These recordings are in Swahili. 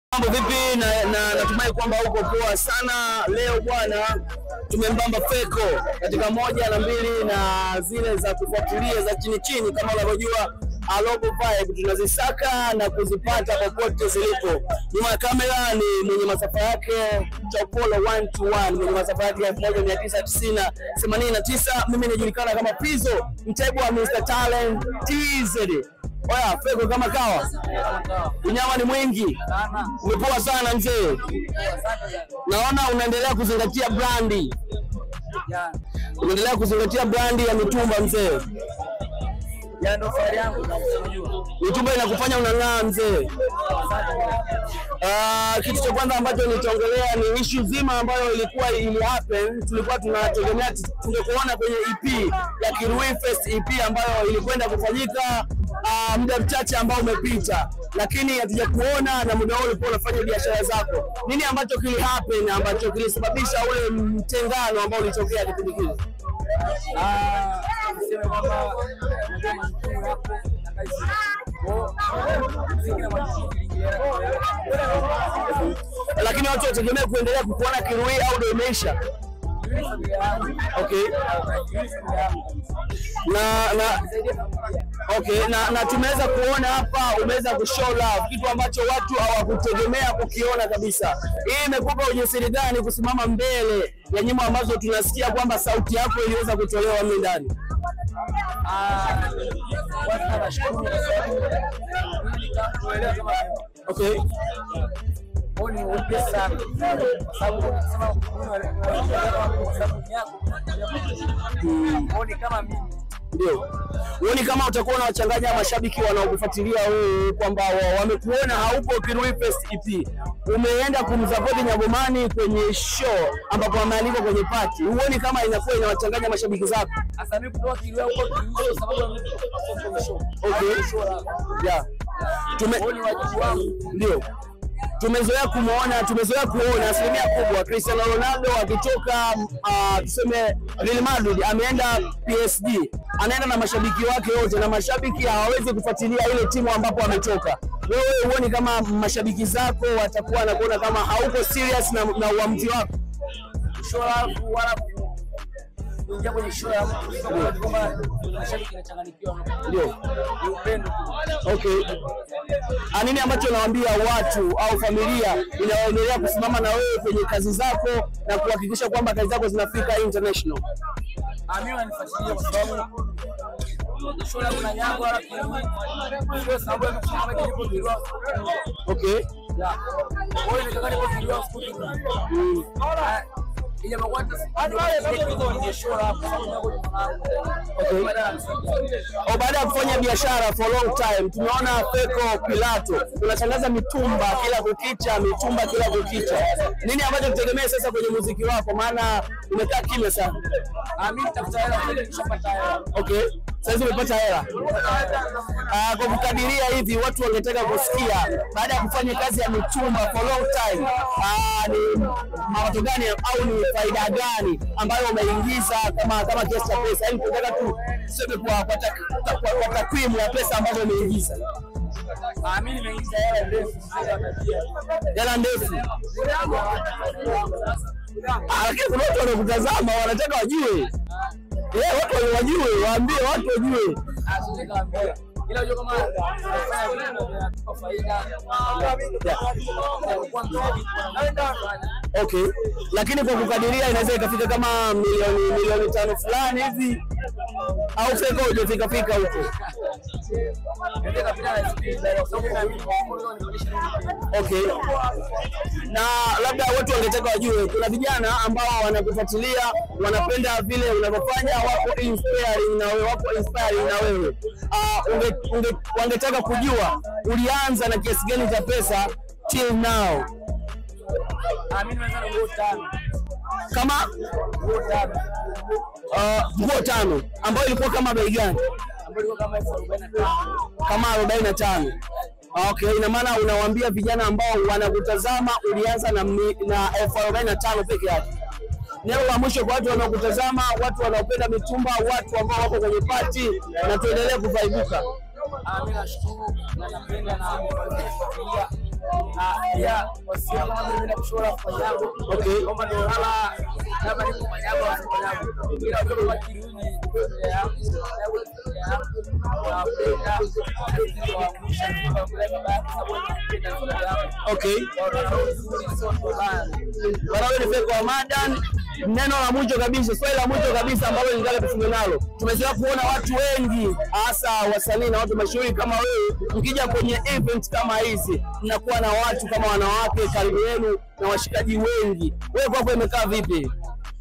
Mambo vipi? Na, na natumai kwamba uko poa sana. Leo bwana, tumembamba Feko katika moja na mbili na zile za kufuatilia za chini chini, kama unavyojua Alobo Vibe tunazisaka na kuzipata popote zilipo. Nyuma ya kamera ni mwenye masafa yake Chopolo 121 mwenye masafa yake 1989. Mimi najulikana kama Pizzo, mtego wa Mr Talent TZ. Oya, Feko kama kawa, unyama ni mwingi, umepoa sana mzee. Naona unaendelea kuzingatia brandi, unaendelea kuzingatia brandi ya mitumba mzee. Mitumba inakufanya unang'aa mzee. Ah, kitu cha kwanza ambacho nitaongelea ni issue zima ambayo ilikuwa ili happen. Tulikuwa tunategemea tungekuona kwenye EP ya Kirui Fest EP ambayo ilikwenda kufanyika ah, muda mchache ambao umepita, lakini hatujakuona na muda huo ulikuwa unafanya biashara zako. Nini ambacho kili happen ambacho kilisababisha ule mtengano ambao ulitokea kipindi kile? Niseme kwamba unajua majukumu yako na kazi zako. Muziki na majukumu viliingiliana kwa Lakini watu wategemea kuendelea kukuona Kirui au ndio imeisha? Yule familia yangu. Okay. Yule familia yangu. na na Zaidi ya familia. Okay, na, na tumeweza kuona hapa umeweza kushow love, kitu ambacho watu hawakutegemea kukiona kabisa. Hii imekupa ujasiri gani kusimama mbele ya nyimbo ambazo tunasikia kwamba sauti yako iliweza kutolewa mle ndani? Ah, kwanza nashukuru kwa sababu mimi nikakuelewa kama Okay, wewe ni upya sana. Kwa sababu unasema kwa sababu yako. Wewe ni kama mimi. ndio huoni kama utakuwa unawachanganya mashabiki wanaokufuatilia wewe kwamba wa- wamekuona haupo Kirui Fest EP, umeenda kumsapoti Nyagomani kwenye show ambapo amealikwa kwenye party, huoni kama inakuwa inawachanganya mashabiki zako? Sasa mimi kutoka Kilwa huko Kilwa sababu ya mimi kutoka show. Okay. Show la. Yeah. Tume, Wewe ni wajibu wangu. ndio tumezoea kumwona, tumezoea kuona asilimia kubwa Cristiano Ronaldo akitoka uh, tuseme Real Madrid ameenda PSG, anaenda na mashabiki wake wote, na mashabiki hawawezi kufuatilia ile timu ambapo ametoka. Wewe huoni kama mashabiki zako watakuwa wanakuona kama hauko serious na, na uamuzi wako? show alafu wala ku- kuingia kwenye show ya mtu sio kwa kwamba mashabiki inachanganyikiwa Ndio. ni upendo tu. Okay. Ah, nini ambacho unawaambia watu au familia inayoendelea kusimama na wewe kwenye kazi zako na kuhakikisha kwamba kazi zako zinafika international? Ah, mimi wananifuatilia kwa sababu show langu na nyango wala kiini sio sababu ya kusema nilipo Kilwa. Okay. Ya. Wewe ni kaka nipo Kilwa siku Mm. Ah, ile makwata kwenye show la kwa sababu nyango ni mwanangu. Okay. Baada ya msanii. Au baada ya kufanya biashara for long time, tumeona Feko Pilato unatangaza mitumba kila kukicha, mitumba kila kukicha. Nini ambacho tutegemee sasa kwenye muziki wako? Maana umekaa kimya sana. Ah, mimi nitafuta hela ili nishapata hela. Okay. Sasa umepata hela. Ah, kwa kukadiria hivi watu wangetaka kusikia baada ya kufanya kazi ya mitumba for long time, ah, ni mapato gani au ni faida gani ambayo umeingiza kama kama kiasi cha pesa? Yaani tunataka tu tuseme kwa kwa tak- kwa- kwa takwimu ya pesa ambazo umeingiza. Ah, mimi nimeingiza hela ndefu sasa tabia. Hela ndefu. Ah, Lakini kuna watu wanakutazama wanataka wajue. Eh, watu wajue, waambie watu wajue. Ah, siwezi kaambia. Ila unajua kama tunafanya vitu vinatupa faida. Kwa mzuri, tunafanya. Okay, lakini kwa kukadiria inaweza ikafika kama milioni milioni tano fulani hivi au Feko hujafika fika huko. Ndio kapita na speed kwa sababu na mimi leo nifundisha nini. Okay, na labda watu wangetaka wajue, kuna vijana ambao wanakufuatilia wanapenda vile unavyofanya, wako inspiring na wewe, wako inspiring na wewe. Uh, unge, unge, wangetaka kujua ulianza na kiasi gani cha pesa till now, Ah, mimi nimeanza na nguo tano. kama Nguo tano. uh, nguo tano ambayo ilikuwa kama bei gani? Ambayo ilikuwa kama elfu arobaini na tano. kama 45. Okay, ina maana unawaambia vijana ambao wanakutazama ulianza na, mi- na elfu arobaini na tano peke yake. Neno la mwisho kwa watu wanaokutazama, watu wanaopenda mitumba, watu ambao wako kwenye pati, na tuendelee kuvaibuka. Ah, mimi nashukuru na napenda na kufuatilia Ah, pia wasio kama vile mimi nakushora kwa yangu. Okay. Kama ndio hala kama ni kwa yangu au kwa yangu. Bila kwa kiruni ya yangu. Na penda kwa mshiriki wa kwa baba sababu ni yangu. Okay. Bwana wewe ni Feko wa Madan. Neno la mwisho kabisa, swali la mwisho kabisa ambalo nitaka tufunge nalo. Tumezoea kuona watu wengi hasa wasanii na watu mashuhuri kama wewe, mkija kwenye event kama hizi, mnakuwa na watu kama wanawake karibu yenu na washikaji wengi. Wewe kwako imekaa vipi?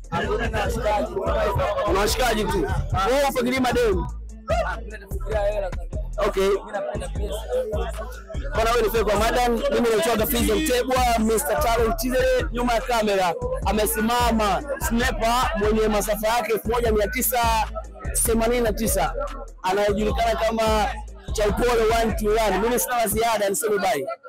Una washikaji tu. Wewe unafikiria mademu? Okay. Bwana wewe ni Feko wa Madan, mimi naitwa Gafizo Mtebwa, Mr. Talent Chizere, nyuma ya kamera amesimama sniper mwenye masafa yake 1989 anayejulikana kama Chaupole 121. Mimi sina la ziada, niseme bye.